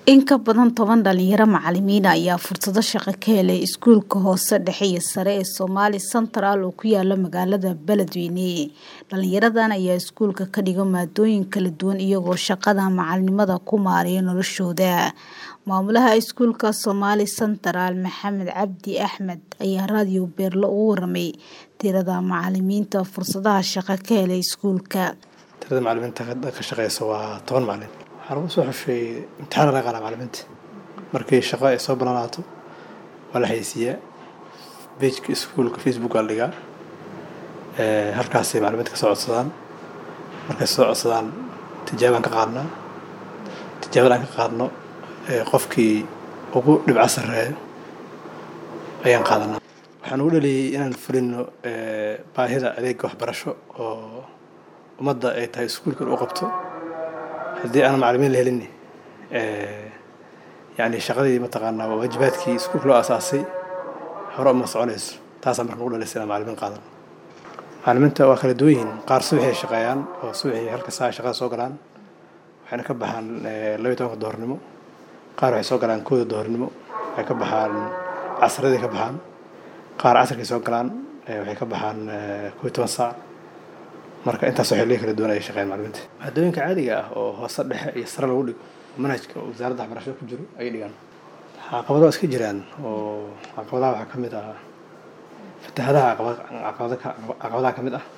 In ka badan toban dhalinyaro macalimiin ah ayaa fursado shaqo ka helay iskuulka hoose dhexe iyo sare ee Somali Central oo ku yaala magaalada Beledweyne. Dhalinyaradan ayaa iskuulka ka dhiga maadooyin kala duwan iyagoo shaqada macalinimada ku maareeya noloshooda. Maamulaha iskuulka Somali Central Maxamed Cabdi Axmed ayaa raadiyo Beerlo uga warramay tirada macalimiinta fursadaha shaqo ka helay iskuulka. tirada macalimiinta ka shaqeysa waa toban macalin waxaan ugu soo xushay imtixaan laga qaadaa macalimiinta markii shaqo ay soo ballanaato waa la xayeysiiyaa pageka iskuulka facebook aa la dhigaa Eh, halkaasay macalimiinta ka soo codsadaan markay soo codsadaan tijaabaan ka qaadnaa tijaabada aan ka qaadno eh, qofkii ugu dhibco sarreeyo ayaan qaadanaa waxaan ugu dhaliyey inaan fulino eh, baahida adeega waxbarasho oo ummadda ay tahay iskuulka in u qabto haddii aan macalimiin la helin eh, yacni shaqadii mataqaanaa waa waajibaadkii iskuulka loo aasaasay hore uma soconayso taasaa marka ugu dhalisay inaan macalimiin qaadan macalimiinta waa kala duwan yihiin qaar subaxay shaqeeyaan oo subaxii halka saa shaqada soo galaan waxayna ka baxaan eh, laba iyo tobanka doornimo qaar waxay soo galaan kooda doornimo waxay ka baxaan casradii ka baxaan qaar casarkay soo galaan eh, waxay ka baxaan eh, koob iyo toban saac marka intaas waxay leeyihin kala duwan ayay shaqeeyaan macalimiinta maadooyinka caadiga ah oo hoose dhexe iyo sare lagu dhigo manhajka wasaaradda waxbarashada ku jiro ayay dhigaan caqabado waa iska jiraan oo caqabadaha waxaa ka mid ah fatahadaha caqabad- caqabada ka- caqabadaha ka mid ah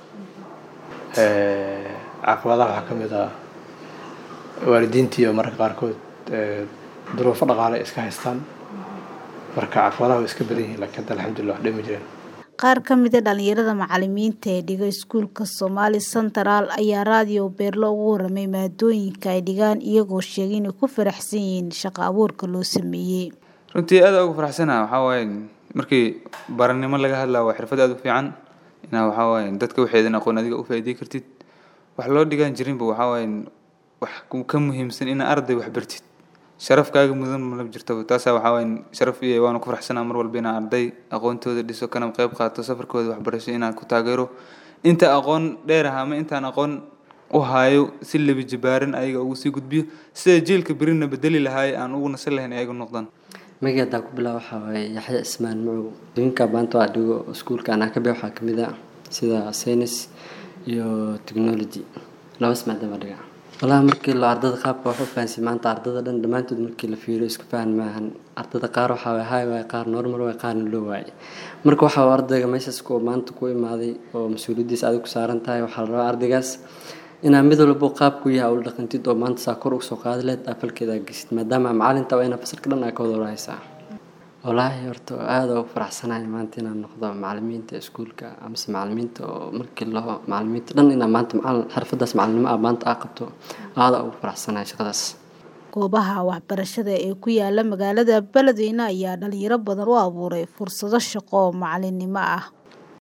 Eh, caqabadaha waxaa ka mid ah waalidiintii oo mararka qaarkood eh, duruufo dhaqaale ay iska haystaan marka caqabadaha way iska badan yihiin laakiin hadda alxamdulillah wax dhimi jireen Qaar ka mid ah dhalinyarada macalimiinta ee dhiga iskuulka Somali Central ayaa raadiyo Beerlo uga warramay maadooyinka ay dhigaan iyagoo sheegay inay ku faraxsan yihiin shaqo abuurka loo sameeyay. runtii aad ugu faraxsanaha waxaa waaye markii baranimo laga hadlaa waa xirfad aad u fiican inaa waxaa waaye dadka waxeedan aqoon adiga u faa'iidey kartid wax loo dhigan jirinba waxaa waaye wax ku- ka muhiimsan in arday wax bartid sharafkaaga mudan ma la jirto taasaa waxaa waaye sharaf iyo waana ku faraxsanaa mar walba inaan arday aqoontooda dhiso kana qayb qaato safarkooda waxbarasho inaan ku taageero inta aqoon dheer ah ama intaan aqoon u haayo si lebi jibaaran ayaga ugu sii gudbiyo sida jiilka berina bedeli lahaay aan ugu nasan lahayn ayaga noqdaan magii haddaan ku bilaabo waxaa waaye yaxya ismaan macow adduunka maanta waa dhigo iskuulka anaa ka bix waxaa ka mid ah sida science iyo technology labas maadaama dhiga walahi markii la ardada qaabka wax u fahansi maanta ardada dhan dhammaantood markii la fiiriyo isku fahan maahan ardada qaar waxaa waay high waay qaar normal waay qaarna low waay marka waxaa waa ardayga meeshaas ku maanta ku imaaday oo mas-uuliyaddiisa adig ku saaran tahay waxaa la rabaa ardaygaas inaa mid walbo qaabku yahay ula dhaqantid oo maanta saa kor usoo qaadi lehed afalkeeda geshid maadaama macalinta waa inaa fasalka dhan aa ka wada warhaysaa walaahi horta aada ugu faraxsanahay maanta inaan noqdo macalimiinta iskuulka amase macalimiinta oo markii loo macalimiinta dhan inaa maanta macalin xirfadaas macalinimo ah maanta aa qabto aada ugu faraxsanahay shaqadaas Goobaha waxbarashada ee ku yaala magaalada Beledweyne ayaa dhalinyaro badan u abuuray fursado shaqo oo macalinimo ah.